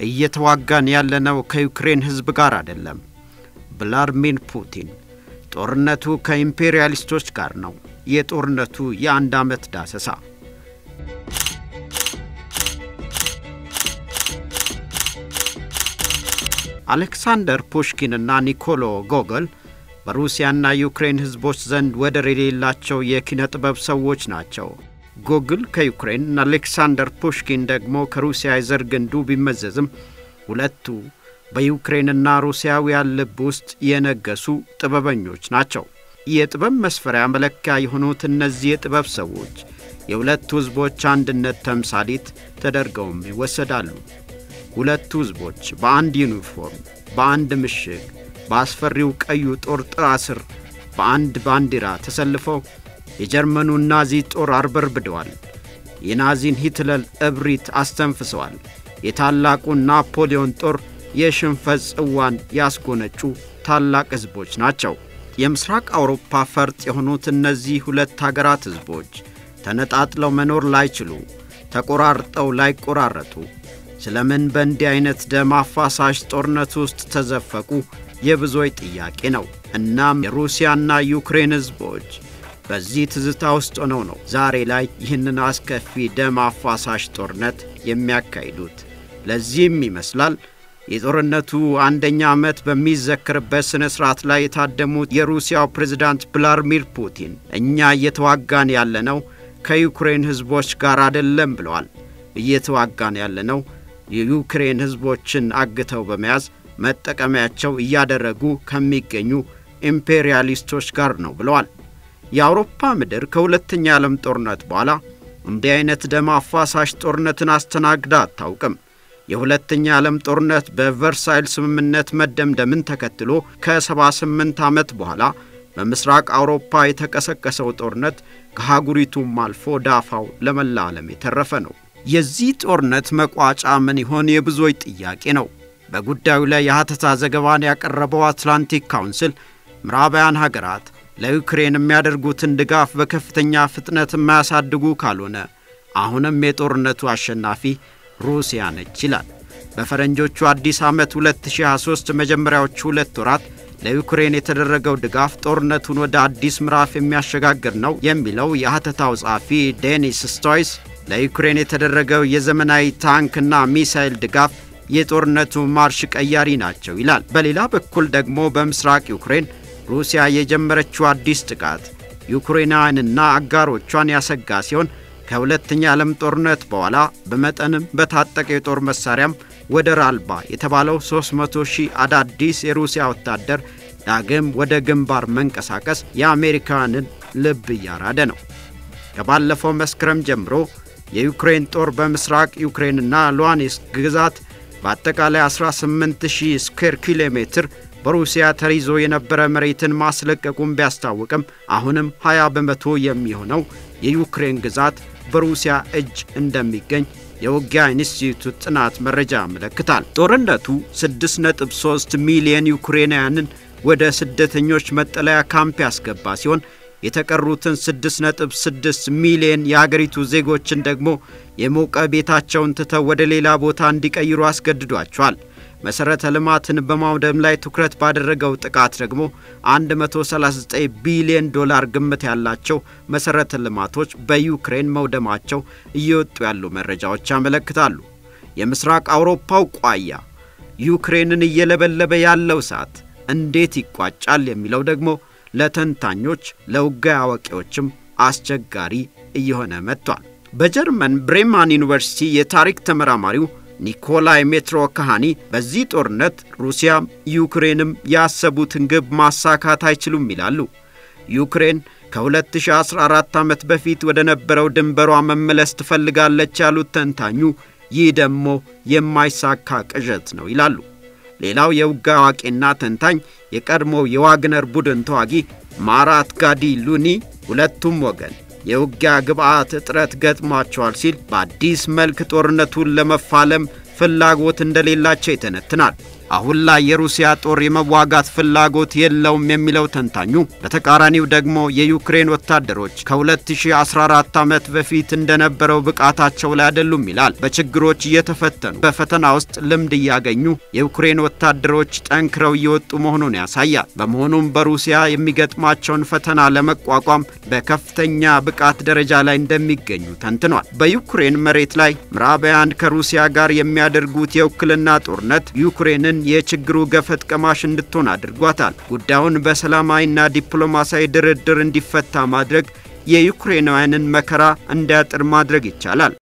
እየተዋጋን ያለነው ከዩክሬን ሕዝብ ጋር አይደለም። ቭላድሚር ፑቲን ጦርነቱ ከኢምፔሪያሊስቶች ጋር ነው። የጦርነቱ የአንድ ዓመት ዳሰሳ አሌክሳንደር ፑሽኪንና ኒኮሎ ጎገል በሩሲያና ዩክሬን ሕዝቦች ዘንድ ወደር የሌላቸው የኪነ ጥበብ ሰዎች ናቸው። ጎግል ከዩክሬን፣ አሌክሳንደር ፑሽኪን ደግሞ ከሩሲያ የዘር ግንዱ ቢመዘዝም ሁለቱ በዩክሬንና ሩሲያውያን ልብ ውስጥ የነገሱ ጥበበኞች ናቸው። የጥበብ መስፈሪያ መለኪያ የሆኑት እነዚህ የጥበብ ሰዎች የሁለቱ ሕዝቦች አንድነት ተምሳሌት ተደርገውም ይወሰዳሉ። ሁለቱ ሕዝቦች በአንድ ዩኒፎርም፣ በአንድ ምሽግ፣ በአስፈሪው ቀዩ ጦር ጥላ ስር በአንድ ባንዲራ ተሰልፈው የጀርመኑን ናዚ ጦር አርበርብደዋል። የናዚን ሂትለር እብሪት አስተንፍሰዋል። የታላቁን ናፖሊዮን ጦር የሽንፈት ጽዋን ያስጎነጩ ታላቅ ሕዝቦች ናቸው። የምስራቅ አውሮፓ ፈርጥ የሆኑት እነዚህ ሁለት አገራት ሕዝቦች ተነጣጥለው መኖር ላይችሉ፣ ተቆራርጠው ላይቆራረጡ ስለምን በእንዲህ አይነት ደም አፋሳሽ ጦርነት ውስጥ ተዘፈቁ የብዙዎች ጥያቄ ነው። እናም የሩሲያና ዩክሬን ሕዝቦች በዚህ ትዝታ ውስጥ ሆነው ነው ዛሬ ላይ ይህንን አስከፊ ደም አፋሳሽ ጦርነት የሚያካሂዱት። ለዚህም ይመስላል የጦርነቱ አንደኛ ዓመት በሚዘክርበት ሥነ ሥርዓት ላይ የታደሙት የሩሲያው ፕሬዝዳንት ቭላድሚር ፑቲን እኛ እየተዋጋን ያለነው ከዩክሬን ሕዝቦች ጋር አይደለም ብለዋል። እየተዋጋን ያለነው የዩክሬን ሕዝቦችን አግተው በመያዝ መጠቀሚያቸው እያደረጉ ከሚገኙ ኢምፔሪያሊስቶች ጋር ነው ብለዋል። የአውሮፓ ምድር ከሁለተኛ የዓለም ጦርነት በኋላ እንዲህ አይነት ደም አፋሳሽ ጦርነትን አስተናግዳ አታውቅም። የሁለተኛ ዓለም ጦርነት በቨርሳይል ስምምነት መደምደምን ተከትሎ ከ78 ዓመት በኋላ በምስራቅ አውሮፓ የተቀሰቀሰው ጦርነት ከሀጉሪቱም አልፎ ዳፋው ለመላ ዓለም የተረፈ ነው። የዚህ ጦርነት መቋጫ ምን ይሆን የብዙዎች ጥያቄ ነው። በጉዳዩ ላይ የሐተታ ዘገባን ያቀረበው አትላንቲክ ካውንስል ምዕራባውያን ሀገራት ለዩክሬን የሚያደርጉትን ድጋፍ በከፍተኛ ፍጥነት የማያሳድጉ ካልሆነ አሁንም የጦርነቱ አሸናፊ ሩሲያ ነች ይላል። በፈረንጆቹ አዲስ ዓመት 2023 መጀመሪያዎቹ ሁለት ወራት ለዩክሬን የተደረገው ድጋፍ ጦርነቱን ወደ አዲስ ምዕራፍ የሚያሸጋግር ነው የሚለው የሐተታው ጸሐፊ ዴኒስ ስቶይስ ለዩክሬን የተደረገው የዘመናዊ ታንክና ሚሳይል ድጋፍ የጦርነቱ ማርሽ ቀያሪ ናቸው ይላል። በሌላ በኩል ደግሞ በምስራቅ ዩክሬን ሩሲያ የጀመረችው አዲስ ጥቃት ዩክሬናውያንና አጋሮቿን ያሰጋ ሲሆን ከሁለተኛ ዓለም ጦርነት በኋላ በመጠንም በታጠቀ የጦር መሳሪያም ወደር አልባ የተባለው 300 ሺህ አዳዲስ የሩሲያ ወታደር ዳግም ወደ ግንባር መንቀሳቀስ የአሜሪካንን ልብ እያራደ ነው። ከባለፈው መስከረም ጀምሮ የዩክሬን ጦር በምስራቅ ዩክሬንና ሉዋንስክ ግዛት በአጠቃላይ 18000 ስኩዌር ኪሎ ሜትር በሩሲያ ተይዞ የነበረ መሬትን ማስለቀቁን ቢያስታውቅም አሁንም 20 በመቶ የሚሆነው የዩክሬን ግዛት በሩሲያ እጅ እንደሚገኝ የውጊያ ኢንስቲትዩት ጥናት መረጃ ያመለክታል። ጦርነቱ 6.3 ሚሊዮን ዩክሬናውያንን ወደ ስደተኞች መጠለያ ካምፕ ያስገባ ሲሆን የተቀሩትን 6.6 ሚሊዮን የአገሪቱ ዜጎችን ደግሞ የሞቀ ቤታቸውን ትተው ወደ ሌላ ቦታ እንዲቀይሩ አስገድዷቸዋል። መሠረተ ልማትን በማውደም ላይ ትኩረት ባደረገው ጥቃት ደግሞ 139 ቢሊዮን ዶላር ግምት ያላቸው መሠረተ ልማቶች በዩክሬን መውደማቸው እየወጡ ያሉ መረጃዎች ያመለክታሉ። የምስራቅ አውሮፓው ቋያ ዩክሬንን እየለበለበ ያለው እሳት እንዴት ይቋጫል የሚለው ደግሞ ለተንታኞች ለውጊያ አዋቂዎችም አስቸጋሪ እየሆነ መጥቷል። በጀርመን ብሬማን ዩኒቨርሲቲ የታሪክ ተመራማሪው ኒኮላይ ሜትሮ ካሃኒ በዚህ ጦርነት ሩሲያም ዩክሬንም ያሰቡትን ግብ ማሳካት አይችሉም ይላሉ። ዩክሬን ከ2014 ዓመት በፊት ወደ ነበረው ድንበሯ መመለስ ትፈልጋለች ያሉት ተንታኙ፣ ይህ ደግሞ የማይሳካ ቅዠት ነው ይላሉ። ሌላው የውጊያ አዋቂና ተንታኝ የቀድሞው የዋግነር ቡድን ተዋጊ ማራት ጋዲ ሉኒ ሁለቱም ወገን የውጊያ ግብዓት እጥረት ገጥሟቸዋል ሲል በአዲስ መልክ ጦርነቱን ለመፋለም ፍላጎት እንደሌላቸው ይተነትናል። አሁን ላይ የሩሲያ ጦር የመዋጋት ፍላጎት የለውም የሚለው ተንታኙ፣ በተቃራኒው ደግሞ የዩክሬን ወታደሮች ከ2014 ዓመት በፊት እንደነበረው ብቃታቸው ላይ አይደሉም ይላል። በችግሮች እየተፈተኑ በፈተና ውስጥ ልምድ እያገኙ የዩክሬን ወታደሮች ጠንክረው እየወጡ መሆኑን ያሳያል። በመሆኑም በሩሲያ የሚገጥማቸውን ፈተና ለመቋቋም በከፍተኛ ብቃት ደረጃ ላይ እንደሚገኙ ተንትኗል። በዩክሬን መሬት ላይ ምዕራባውያን ከሩሲያ ጋር የሚያደርጉት የውክልና ጦርነት ዩክሬንን የችግሩ ገፈት ቀማሽ እንድትሆን አድርጓታል። ጉዳዩን በሰላማዊና ዲፕሎማሲያዊ ድርድር እንዲፈታ ማድረግ የዩክሬናውያንን መከራ እንዲያጥር ማድረግ ይቻላል።